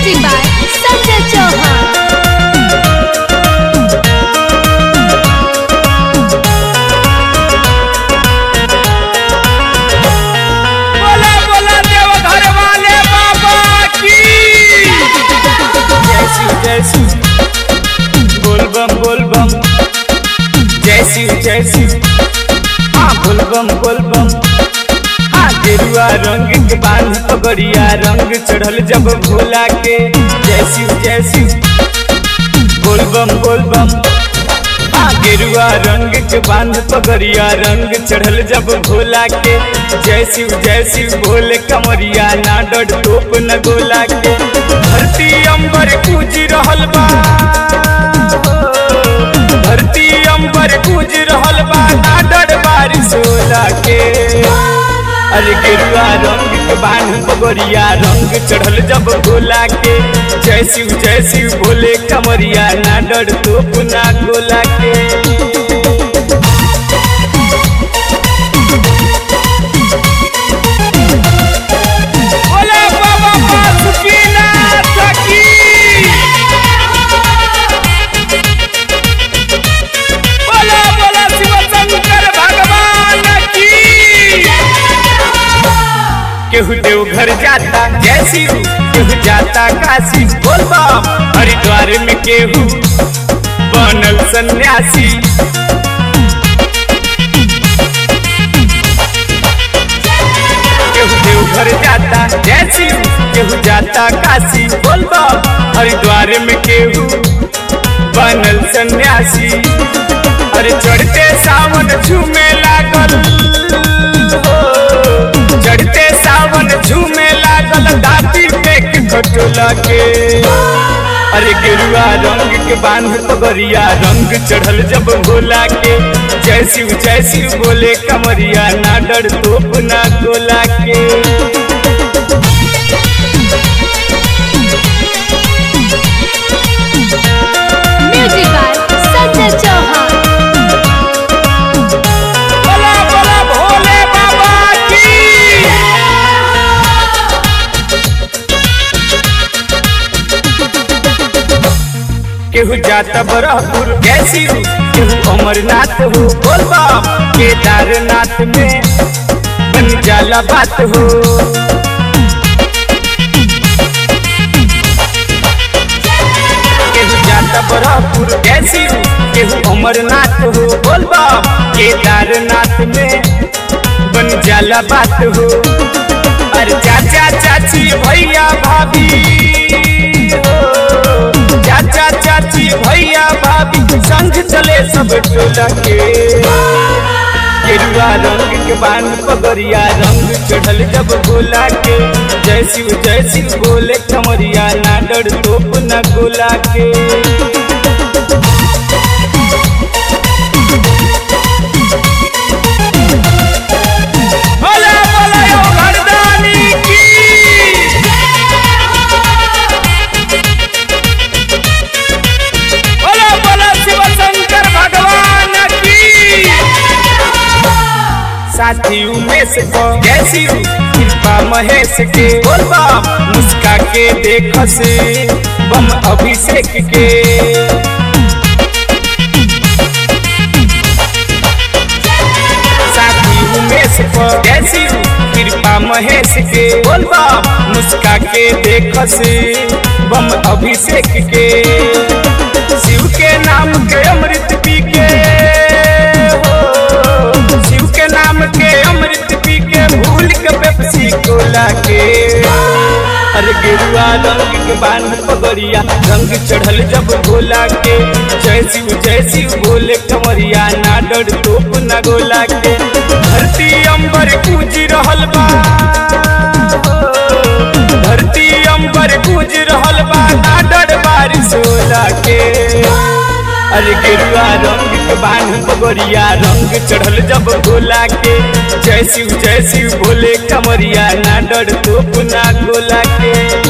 Music by Sanjay Chauhan. बोला बोला देव घर वाले बाबा की जय शिव जय शिव बोल बम बोल बम जय शिव जय शिव हाँ बोल बम बोल बम हाँ गेरुआ रंग के बांध पगड़िया रंग चढ़ल जब भोला के जय शिव जय शिव बोल बम बोल बम हाँ, गेरुआ रंग के बांध पगड़िया रंग चढ़ल जब भोला के जय शिव जय शिव भोले कमरिया ना डर टोप न गोला के धरती अंबर पूज रहल बा धरती अंबर पूज रहल बा ना डर बारिश होला के अरे गेरुआ रंग के बांध पगड़िया रंग चढ़ल जब गोला के जय शिव जय शिव भोले कमरिया ना डर तोप ना गोला के बोला बाबा बासुकीनाथ की बोला बोला शिव शंकर भगवान की केहू देवघर जाता जय शिव केहू जाता काशी बोल बम हरिद्वार में केहू बनल सन्यासी केहू देवघर जाता जय शिव केहू जाता काशी बोल बम हरिद्वार में केहू बनल सन्यासी अरे चढ़ते सावन झूमे लागल हो चढ़ते सावन झूमे लागल दाती पे के खटोला के अरे गेरुआ रंग के बांध पगरिया रंग चढ़ल जब भोला के जय शिव जय शिव बोले कमरिया ना डर तोप ना गोला के Music by Sanjay Chauhan. बोला बोला भोले बाबा की केहू जाता बरहपुर जय शिव केहू अमरनाथ हो बोल बम केदारनाथ में बन जाला बात हो केहू जाता बरहपुर जय शिव केहू अमरनाथ हो बोल बम केदारनाथ में बन जाला बात हो अरे चाचा चाची भैया भाभी हो चाचा चाची भैया भाभी संग चले सब टोला के गेरुआ रंग के बांध पगड़िया रंग चढ़ल जब गोला के जय शिव जय शिव बोले कमरिया ना डर तोप ना गोला के बोला बोला यो घरदानी की बोला बोला शिव शंकर भगवान की साथी उमेश को जय शिव कृपा महेश के बोल बम मुस्का के देख से बम अभिषेक के साथी उमेश को जय शिव कृपा महेश के बोल बम मुस्का के देख से बम अभिषेक के शिव के नाम के अमृत पी के हो शिव के नाम के अमृत पी के भूल के पेप्सी कोला के अरे गेरुआ रंग के बांध पगड़िया रंग चढ़ल जब भोला के जय शिव जय शिव बोले कमरिया ना डर तोप ना गोला के धरती अंबर पूज रहल बा धरती अंबर पूज रहल बा ना डर बारिश होला के अरे गेरुआ रंग के बांध पगड़िया रंग चढ़ल जब गोला के जय शिव जय शिव बोले कमरिया ना डर तोप ना गोला के